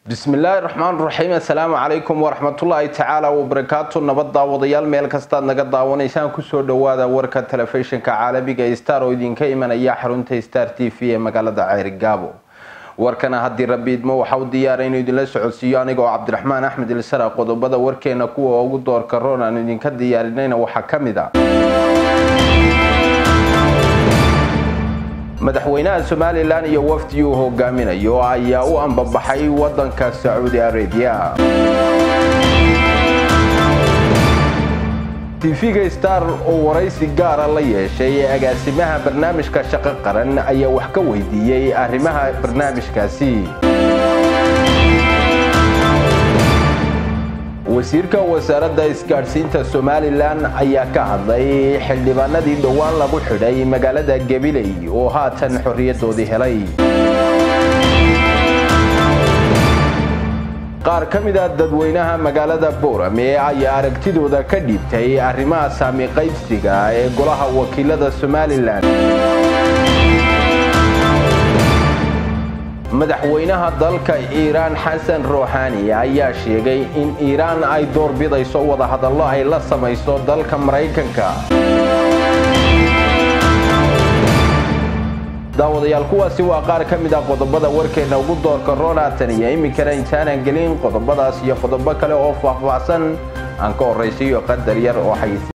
bismillaahi raxmaan raxiim assalaamu calaykum waraxmatullaahi tacaala wabarakaatu nabad daawadayaal meel kastaad naga daawanaysaan kusoo dhawaada warka telefishinka caalamiga star oo idinka imanaya xarunta star t v ee magaalada ceerigaabo warkana haddii rabbi idmo waxa u diyaara inuu idinla socodsiiyo anigoo cabdiraxmaan axmed ilsara qodobada warkeena kuwa ugu doorka roon aan idinka diyaarinayna waxaa ka mid a madaxweynaha somalilan iyo wafdi uu hogaaminayo ayaa u ambabaxay wadanka sacuudi arabiya tv-ga star oo waraysi gaara la yeeshay ee agaasimaha barnaamijka shaqo qaran ayaa wax ka weydiiyey arrimaha barnaamijkaasi wasiirka wasaaradda isgaadhsiinta somalilan ayaa ka hadlay xildhibaanadii dhowaan lagu xidhay magaalada gabiley oo haatan xorriyadoodii helay qaar ka mid a dadweynaha magaalada boorame ayaa aragtidooda ka dhiibtay arrimaha saami qaybsiga ee golaha wakiilada somalilan madaxweynaha dalka iiraan xasan ruuxaani ayaa sheegay in iiraan ay doorbidayso wadahadallo ay la samayso dalka maraykanka daawadayaal kuwaasi waa qaar ka mid ah qodobada warkeena ugu doorka roonatan iyo iminkana intaanan gelin qodobadaas iyo qodobo kale oo faahfaahsan aan ka horraysiiyo qadar yar oo xayis